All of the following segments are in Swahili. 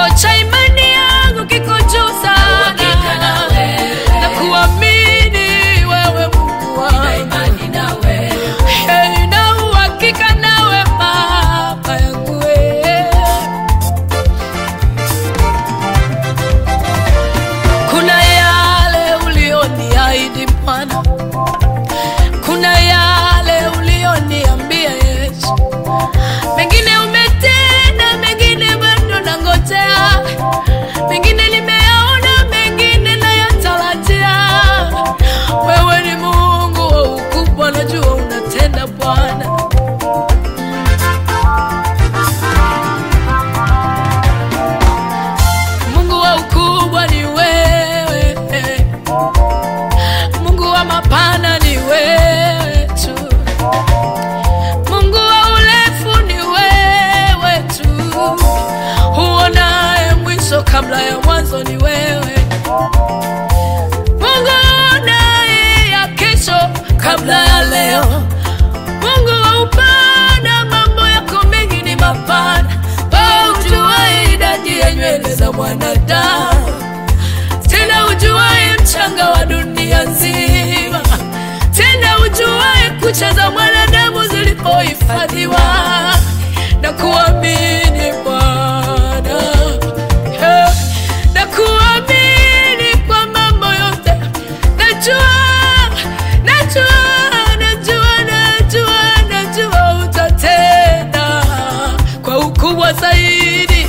cha imani yangu kiko juu Uhakika na sana wewe. na kuamini wewe Mungu Nina wangu imani na wewe. Hey, na uhakika nawe Baba yangu wewe. Kuna yale ulioniahidi Bwana, kuna yale ulioniambia Yesu, mengine umetenda, mengine bado nangojea, mengine nimeyaona, mengine nayatarajia. Wewe ni Mungu wa ukubwa, najua unatenda Bwana. Mungu wa ukubwa ni wewe, Mungu wa mapana ni wewe tu, Mungu wa urefu ni wewe tu, huonaye mwisho kabla ya mwanzo ni wewe, Mungu uonaye ya kesho kabla ya leo, Mungu wa upana, mambo yako mengi ni mapana, wewe ujuaye idadi ya nywele za mwanadamu tena ujuaye mchanga wa dunia nzima, tena ujuaye kucha za mwanadamu zilipohifadhiwa na kuamini Bwana, Eh, na kuamini kwa mambo yote. Najua, najua, najua, najua, najua utatenda kwa ukubwa zaidi.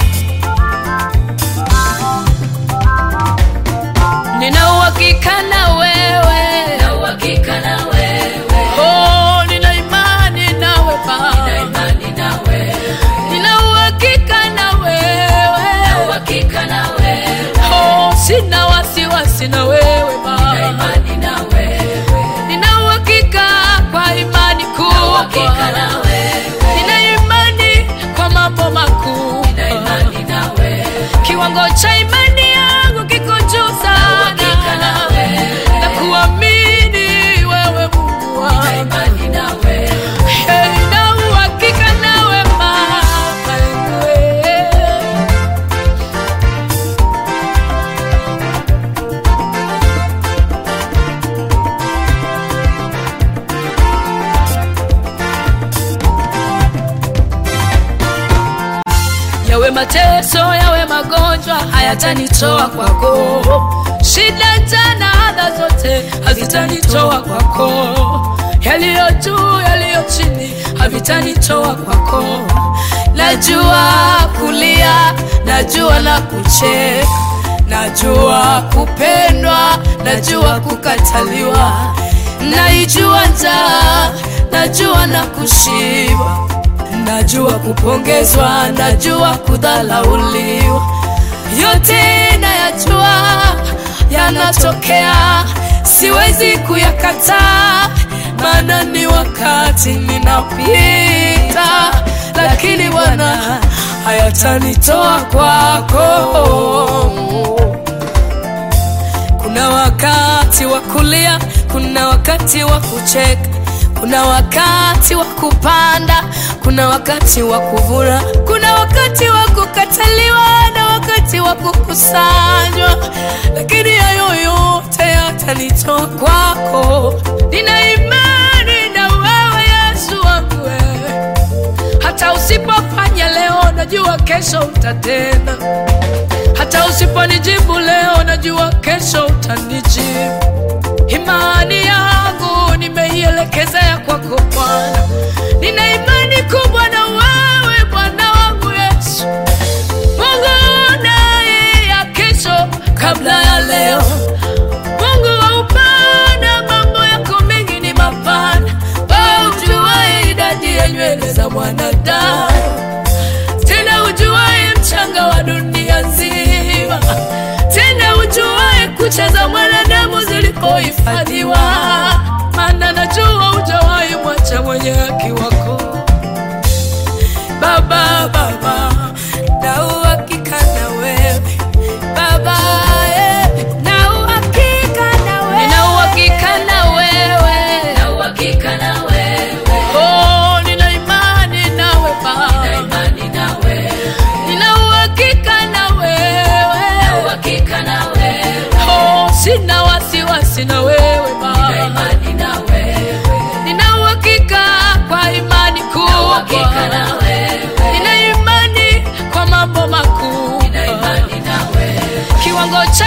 Nina uhakika na wewe, Nina uhakika na wewe. oh, nina imani nawe Nina Baba, imani na wewe. nina uhakika na Nina wewe, uhakika na wewe. oh, sina wasiwasi na wewe Nina Baba, imani na wewe. nina uhakika kwa imani Nina uhakika kubwa, na wewe. nina imani kwa mambo makuu, Nina imani na wewe. kiwango cha imani yangu kiko juu uhakika na sana, wewe. na kuamini wewe Mungu Nina wangu. imani na wewe. Hey, na uhakika nawe Baba yangu wewe. yawe mateso yawe magonjwa hayatanitoa kwako shida jana adha zote hazitanitoa kwako yaliyo juu yaliyo chini havitanitoa kwako najua kulia najua na kucheka najua kupendwa najua kukataliwa naijua njaa najua na kushiba najua kupongezwa, najua kudhalauliwa, yote nayajua yanatokea, siwezi kuyakataa, maana ni wakati ninapita, lakini Bwana hayatanitoa kwako. Kuna wakati wa kulia, kuna wakati wa kucheka, kuna wakati wa kupanda, kuna wakati wa kuvuna, kuna wakati wa kukataliwa na wakati wa kukusanywa, lakini hayo yote yatanitoa kwako. Nina imani na wewe Yesu wangu wewe hata usipofanya leo, najua kesho utatenda. Hata usiponijibu leo, najua kesho utanijibu. Imani yangu nimeielekezea kwako Bwana, nina imani kubwa na wewe Bwana wangu Yesu, Mungu naye ya kesho kabla ya leo, Mungu wa upana, mambo yako mengi ni mapana, wewe ujuaye idadi ya nywele za mwanadamu tena ujuaye mchanga wa dunia nzima, tena ujuaye kucha za mwanadamu zilipohifadhiwa, maana najua hujawahi mwacha mwenye haki wako Baba, Baba, na uhakika na wewe Baba, eh, na uhakika na wewe, nina uhakika na wewe, Nina uhakika na wewe. oh, nina imani nawe Nina Baba. imani na wewe. Nina uhakika na kiwango cha